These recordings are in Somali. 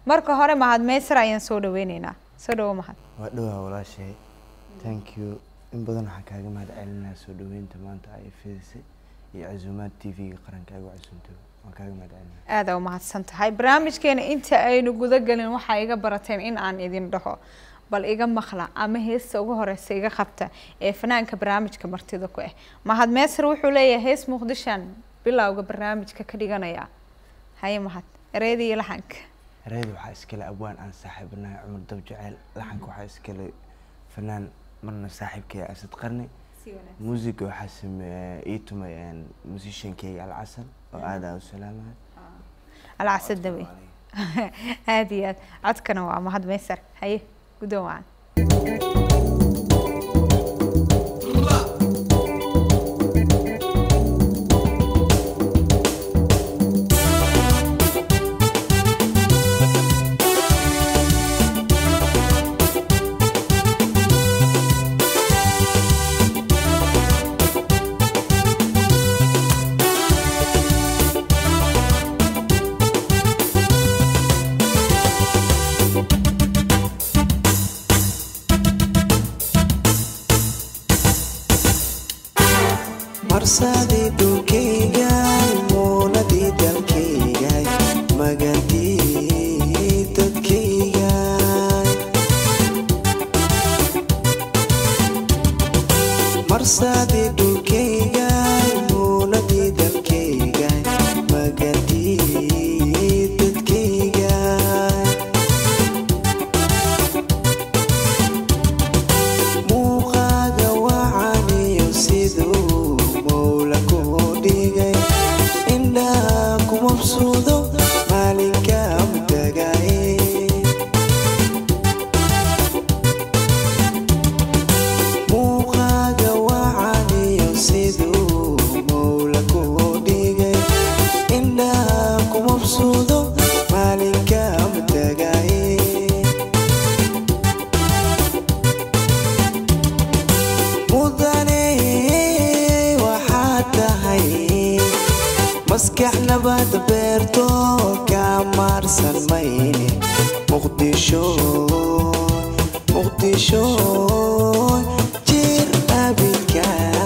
marka hore mahad meysar ayaan soo dhaweyneynaa soo dhawo mahad waa dhowaa walaashay thank you in badan waxaan kaaga mahad celinaa soo dhaweynta maanta ay fidisay iyo casuumaad t v-ga qaranka ay ugu casuuntay waan kaaga mahad celinaa aada u mahadsan tahay barnaamijkeena inta aynu guda gelin waxaa iga barateen in aan idin dhaho bal iga maqla ama heesta ugu horeysa iga qabta ee fanaanka barnaamijka martida ku ah mahad meesar wuxuu leeyahay hees muqdishaan bilowga barnaamijka ka dhiganaya haye mahad ereyada iyo laxanka ereyada waxaa iskale abwaan aan saaxiibanahay cumar dab jaceyl laxanka waxaa iskale fanaan marna saaxiibkay asad qarni muusiga waxaa sameeye ii tumay musishankeyga alcasal oo aad aa u salaamahay alcasad dawe aada iyo aad codkana waa mahad meysar haye guddoon wacan marsadii dhulkayga muunadii dalkayga magadii dadkayga marsadii dhulkayga muunadii dalkayga magadii dadkayga muuqaaga wacaniyo siduu mowla ku dhigay indhaha ku mabsuudo maalinka mutagay muuqaaga wacaniyo siduu mowla ku dhigay indhaha ku mabsuudo maalinka mutagay mudane waxaad tahay maskax nabad beerto ka maarsan mayne muqdisho muqdisho jir abidka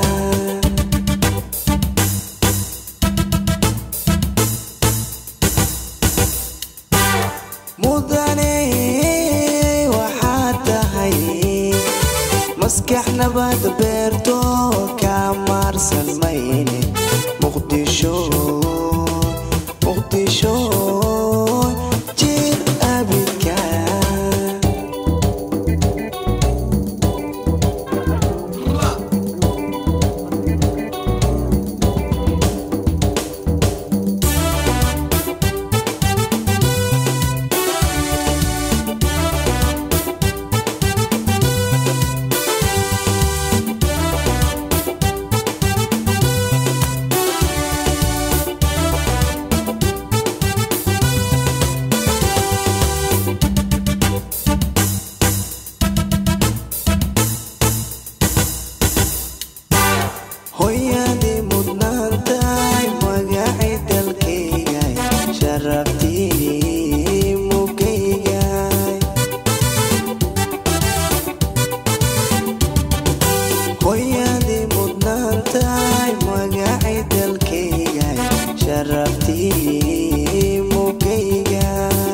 mudane waxaad tahay maskax nabad beerto ka maarsan mayne muqdisho muqdisho jir abidka hooyadii mudnaantahay magacay dalkayga sharaftii mugayga hooyadii mudnaantahay magacay dalkayga sharaftii mugayga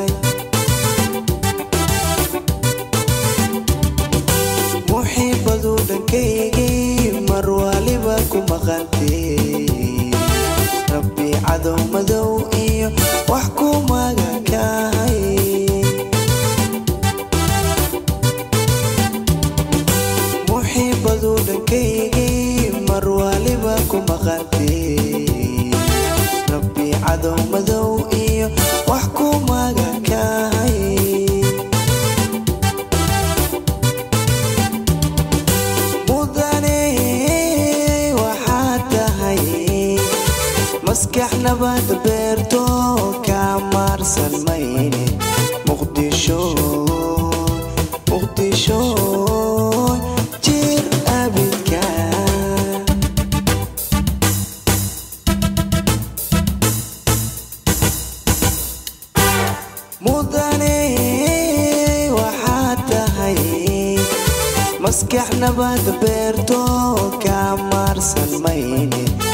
muxiibadu dhankaygay mar waliba ku maqantee rabbi cadow madow iyo wax ku magakahay muxiibadu dhankaygay mar waliba ku maqantee rabbi cadow madow iyo wax ku magakahay mudane waxaad tahay maskax nabad beerto ka maarsan mayne muqdisho muqdisho jir abidka mudane maskax nabad beerto ka maarsan mayne